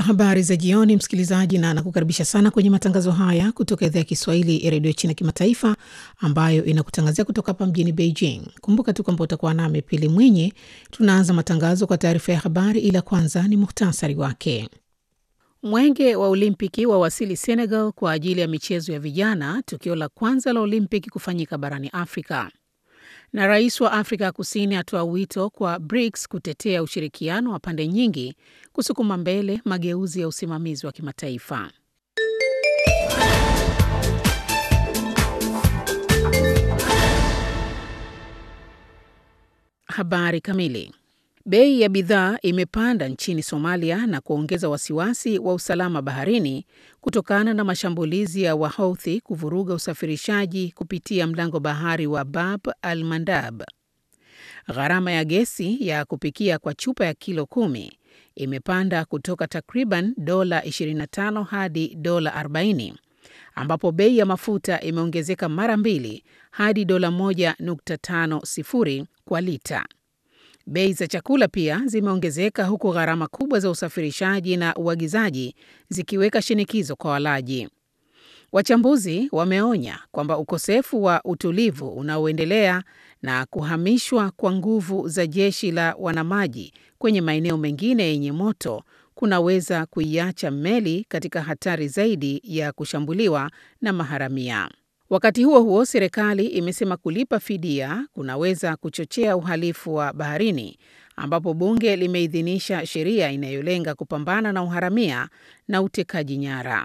Habari za jioni, msikilizaji, na nakukaribisha sana kwenye matangazo haya kutoka idhaa ya Kiswahili ya redio China Kimataifa, ambayo inakutangazia kutoka hapa mjini Beijing. Kumbuka tu kwamba utakuwa nami Pili Mwinyi. Tunaanza matangazo kwa taarifa ya habari, ila kwanza ni muhtasari wake. Mwenge wa Olimpiki wawasili Senegal kwa ajili ya michezo ya vijana, tukio la kwanza la Olimpiki kufanyika barani Afrika. Na rais wa Afrika ya Kusini atoa wito kwa BRICS kutetea ushirikiano wa pande nyingi kusukuma mbele mageuzi ya usimamizi wa kimataifa. Habari kamili. Bei ya bidhaa imepanda nchini Somalia na kuongeza wasiwasi wa usalama baharini kutokana na mashambulizi ya Wahouthi kuvuruga usafirishaji kupitia mlango bahari wa Bab al Mandab. Gharama ya gesi ya kupikia kwa chupa ya kilo kumi imepanda kutoka takriban dola 25 hadi dola 40, ambapo bei ya mafuta imeongezeka mara mbili hadi dola 1.50 kwa lita. Bei za chakula pia zimeongezeka huku gharama kubwa za usafirishaji na uagizaji zikiweka shinikizo kwa walaji. Wachambuzi wameonya kwamba ukosefu wa utulivu unaoendelea na kuhamishwa kwa nguvu za jeshi la wanamaji kwenye maeneo mengine yenye moto kunaweza kuiacha meli katika hatari zaidi ya kushambuliwa na maharamia. Wakati huo huo, serikali imesema kulipa fidia kunaweza kuchochea uhalifu wa baharini, ambapo bunge limeidhinisha sheria inayolenga kupambana na uharamia na utekaji nyara.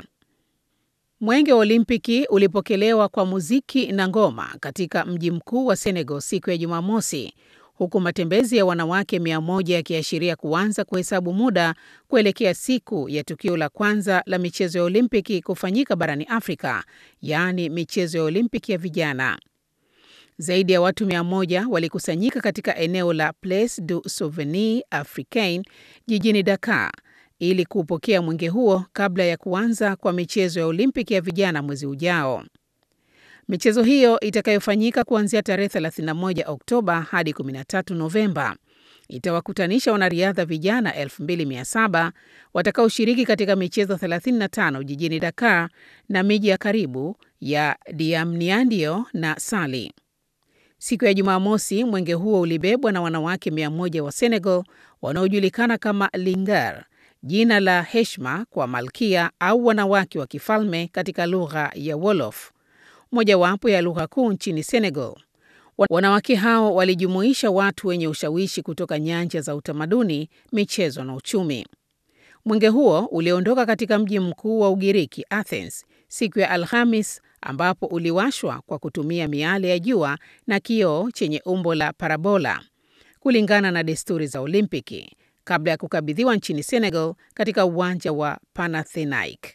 Mwenge wa Olimpiki ulipokelewa kwa muziki na ngoma katika mji mkuu wa Senegal siku ya Jumamosi, huku matembezi ya wanawake mia moja yakiashiria kuanza kuhesabu muda kuelekea siku ya tukio la kwanza la michezo ya Olimpiki kufanyika barani Afrika, yaani michezo ya Olimpiki ya vijana. Zaidi ya watu mia moja walikusanyika katika eneo la Place du Souvenir Africain jijini Dakar ili kuupokea mwenge huo kabla ya kuanza kwa michezo ya Olimpiki ya vijana mwezi ujao. Michezo hiyo itakayofanyika kuanzia tarehe 31 Oktoba hadi 13 Novemba itawakutanisha wanariadha vijana 2700 watakaoshiriki katika michezo 35 jijini Dakar na miji ya karibu ya Diamniadio na Sali. Siku ya Jumamosi, mwenge huo ulibebwa na wanawake 100 wa Senegal wanaojulikana kama Lingar, jina la heshima kwa malkia au wanawake wa kifalme katika lugha ya Wolof, mojawapo ya lugha kuu nchini Senegal. Wanawake hao walijumuisha watu wenye ushawishi kutoka nyanja za utamaduni, michezo na uchumi. Mwenge huo uliondoka katika mji mkuu wa Ugiriki, Athens, siku ya Alhamis, ambapo uliwashwa kwa kutumia miale ya jua na kioo chenye umbo la parabola, kulingana na desturi za Olimpiki, kabla ya kukabidhiwa nchini Senegal katika uwanja wa Panathinaike.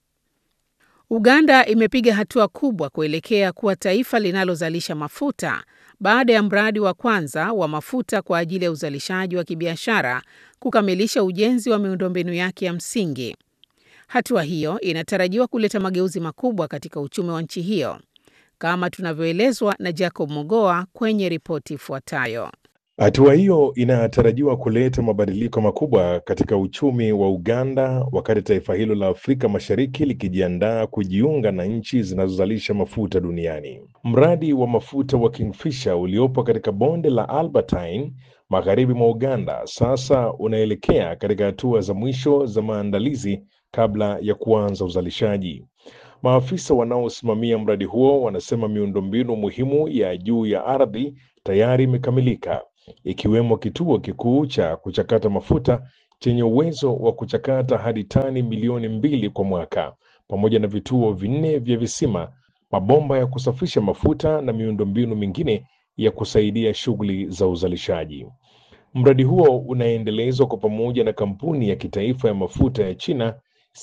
Uganda imepiga hatua kubwa kuelekea kuwa taifa linalozalisha mafuta baada ya mradi wa kwanza wa mafuta kwa ajili ya uzalishaji wa kibiashara kukamilisha ujenzi wa miundombinu yake ya msingi. Hatua hiyo inatarajiwa kuleta mageuzi makubwa katika uchumi wa nchi hiyo, kama tunavyoelezwa na Jacob Mogoa kwenye ripoti ifuatayo. Hatua hiyo inatarajiwa kuleta mabadiliko makubwa katika uchumi wa Uganda wakati taifa hilo la Afrika Mashariki likijiandaa kujiunga na nchi zinazozalisha mafuta duniani. Mradi wa mafuta wa Kingfisher uliopo katika bonde la Albertine magharibi mwa Uganda sasa unaelekea katika hatua za mwisho za maandalizi kabla ya kuanza uzalishaji. Maafisa wanaosimamia mradi huo wanasema miundombinu muhimu ya juu ya ardhi tayari imekamilika ikiwemo kituo kikuu cha kuchakata mafuta chenye uwezo wa kuchakata hadi tani milioni mbili kwa mwaka, pamoja na vituo vinne vya visima, mabomba ya kusafisha mafuta na miundombinu mingine ya kusaidia shughuli za uzalishaji. Mradi huo unaendelezwa kwa pamoja na kampuni ya kitaifa ya mafuta ya China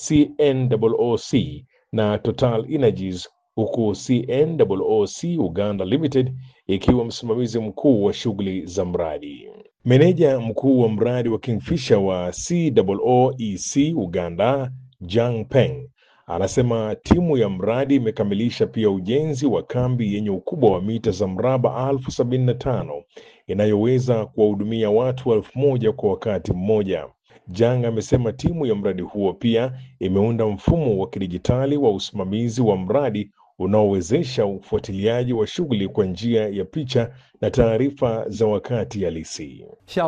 CNOOC na Total Energies huku CNOOC Uganda Limited ikiwa msimamizi mkuu wa shughuli za mradi. Meneja mkuu wa mradi wa Kingfisher wa COOEC Uganda, Jang Peng, anasema timu ya mradi imekamilisha pia ujenzi wa kambi yenye ukubwa wa mita za mraba elfu sabini na tano inayoweza kuwahudumia watu elfu moja kwa wakati mmoja. Jang amesema timu ya mradi huo pia imeunda mfumo wa kidijitali wa usimamizi wa mradi unaowezesha ufuatiliaji wa shughuli kwa njia ya picha na taarifa za wakati halisi.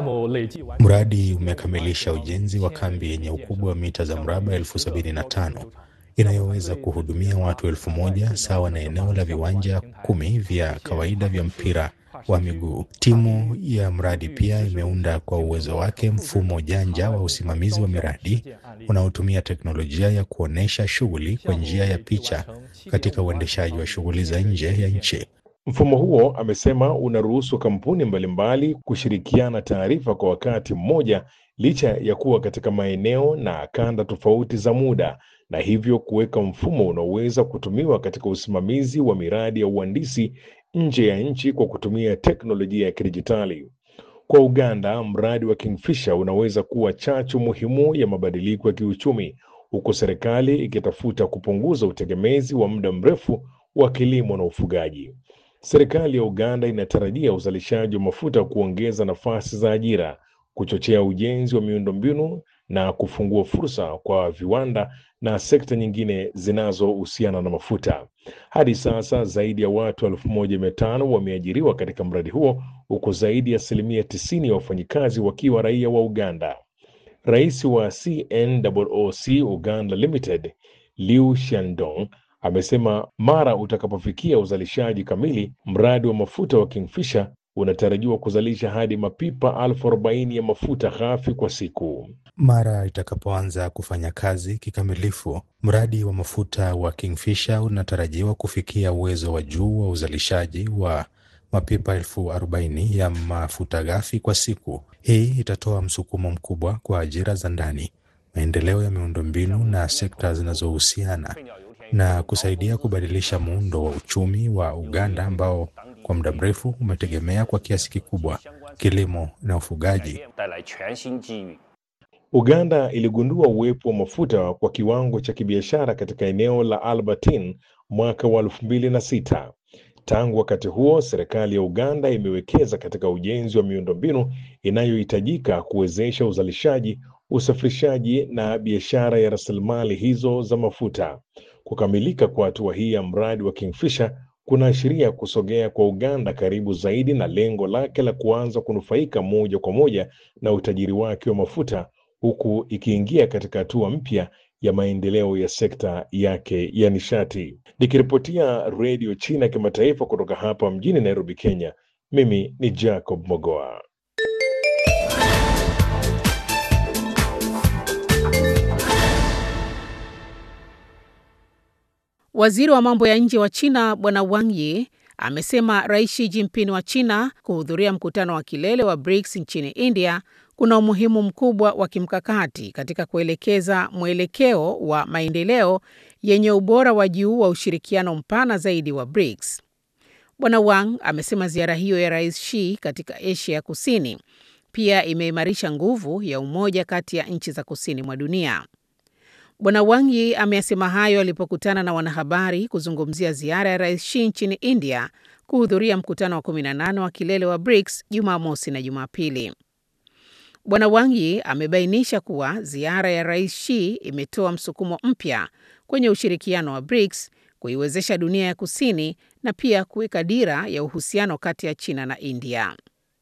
Mradi umekamilisha ujenzi wa kambi yenye ukubwa wa mita za mraba elfu sabini na tano inayoweza kuhudumia watu elfu moja sawa na eneo la viwanja kumi vya kawaida vya mpira wa miguu. Timu ya mradi pia imeunda kwa uwezo wake mfumo janja wa usimamizi wa miradi unaotumia teknolojia ya kuonyesha shughuli kwa njia ya picha katika uendeshaji wa shughuli za nje ya nchi. Mfumo huo, amesema, unaruhusu kampuni mbalimbali kushirikiana taarifa kwa wakati mmoja licha ya kuwa katika maeneo na kanda tofauti za muda na hivyo kuweka mfumo unaoweza kutumiwa katika usimamizi wa miradi ya uhandisi nje ya nchi kwa kutumia teknolojia ya kidijitali. Kwa Uganda, mradi wa Kingfisher unaweza kuwa chachu muhimu ya mabadiliko ya kiuchumi, huku serikali ikitafuta kupunguza utegemezi wa muda mrefu wa kilimo na ufugaji. Serikali ya Uganda inatarajia uzalishaji wa mafuta kuongeza nafasi za ajira, kuchochea ujenzi wa miundombinu na kufungua fursa kwa viwanda na sekta nyingine zinazohusiana na mafuta. Hadi sasa zaidi ya watu elfu moja mia tano wameajiriwa katika mradi huo huku zaidi ya asilimia tisini ya wafanyikazi wakiwa raia wa Uganda. Rais wa CNOOC Uganda Limited Liu Shandong amesema mara utakapofikia uzalishaji kamili, mradi wa mafuta wa Kingfisher unatarajiwa kuzalisha hadi mapipa elfu arobaini ya mafuta ghafi kwa siku. Mara itakapoanza kufanya kazi kikamilifu, mradi wa mafuta wa Kingfisher unatarajiwa kufikia uwezo wa juu wa uzalishaji wa mapipa elfu arobaini ya mafuta ghafi kwa siku. Hii itatoa msukumo mkubwa kwa ajira za ndani, maendeleo ya miundombinu na sekta zinazohusiana na kusaidia kubadilisha muundo wa uchumi wa Uganda ambao kwa muda mrefu umetegemea kwa kiasi kikubwa kilimo na ufugaji. Uganda iligundua uwepo wa mafuta kwa kiwango cha kibiashara katika eneo la Albertine mwaka wa elfu mbili na sita. Tangu wakati huo, serikali ya Uganda imewekeza katika ujenzi wa miundombinu inayohitajika kuwezesha uzalishaji, usafirishaji na biashara ya rasilimali hizo za mafuta. Kukamilika kwa hatua hii ya mradi wa Kingfisher kunaashiria kusogea kwa Uganda karibu zaidi na lengo lake la kuanza kunufaika moja kwa moja na utajiri wake wa mafuta huku ikiingia katika hatua mpya ya maendeleo ya sekta yake ya nishati. Nikiripotia Redio China Kimataifa kutoka hapa mjini Nairobi, Kenya, mimi ni Jacob Mogoa. Waziri wa mambo ya nje wa China Bwana Wang Yi amesema Rais Xi Jinping wa China kuhudhuria mkutano wa kilele wa BRICS nchini India kuna umuhimu mkubwa wa kimkakati katika kuelekeza mwelekeo wa maendeleo yenye ubora wa juu wa ushirikiano mpana zaidi wa BRICS. Bwana Wang amesema ziara hiyo ya Rais Xi katika Asia ya Kusini pia imeimarisha nguvu ya umoja kati ya nchi za kusini mwa dunia. Bwana Wang Yi ameyasema hayo alipokutana na wanahabari kuzungumzia ziara ya Rais Xi nchini India kuhudhuria mkutano wa 18 wa kilele wa BRICS Jumamosi na Jumapili. Bwana Wang Yi amebainisha kuwa ziara ya Rais Xi imetoa msukumo mpya kwenye ushirikiano wa BRICS, kuiwezesha dunia ya kusini na pia kuweka dira ya uhusiano kati ya China na India.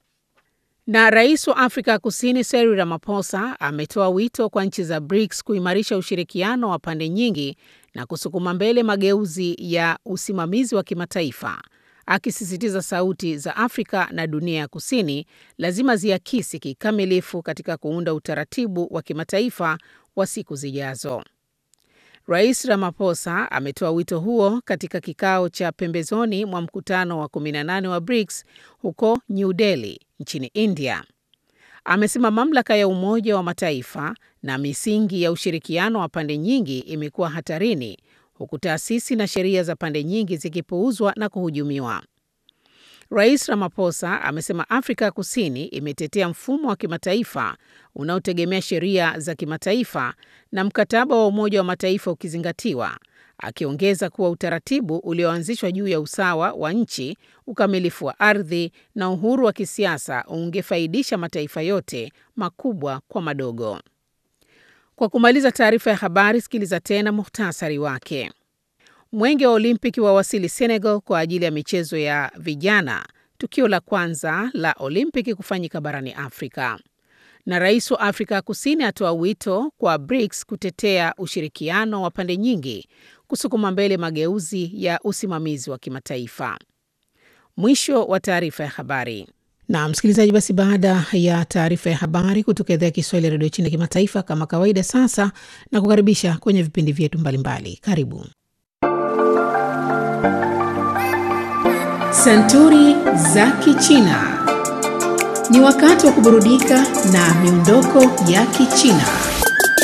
Na rais wa Afrika ya Kusini Cyril Ramaphosa ametoa wito kwa nchi za BRICS kuimarisha ushirikiano wa pande nyingi na kusukuma mbele mageuzi ya usimamizi wa kimataifa, akisisitiza sauti za Afrika na dunia ya kusini lazima ziakisi kikamilifu katika kuunda utaratibu wa kimataifa wa siku zijazo. Rais Ramaphosa ametoa wito huo katika kikao cha pembezoni mwa mkutano wa 18 wa BRICS huko New Delhi nchini India. Amesema mamlaka ya Umoja wa Mataifa na misingi ya ushirikiano wa pande nyingi imekuwa hatarini huku taasisi na sheria za pande nyingi zikipuuzwa na kuhujumiwa. Rais Ramaphosa amesema Afrika ya Kusini imetetea mfumo wa kimataifa unaotegemea sheria za kimataifa na mkataba wa Umoja wa Mataifa ukizingatiwa, akiongeza kuwa utaratibu ulioanzishwa juu ya usawa wa nchi, ukamilifu wa ardhi na uhuru wa kisiasa ungefaidisha mataifa yote, makubwa kwa madogo. Kwa kumaliza taarifa ya habari, sikiliza tena muhtasari wake. Mwenge wa Olimpiki wawasili Senegal kwa ajili ya michezo ya vijana, tukio la kwanza la Olimpiki kufanyika barani Afrika. Na rais wa Afrika Kusini atoa wito kwa BRICS kutetea ushirikiano wa pande nyingi kusukuma mbele mageuzi ya usimamizi wa kimataifa. Mwisho wa taarifa ya habari. Na msikilizaji, basi baada ya taarifa ya habari kutoka idhaa ya Kiswahili ya redio China ya kimataifa, kama kawaida, sasa na kukaribisha kwenye vipindi vyetu mbalimbali. Karibu Santuri za Kichina. Ni wakati wa kuburudika na miondoko ya Kichina.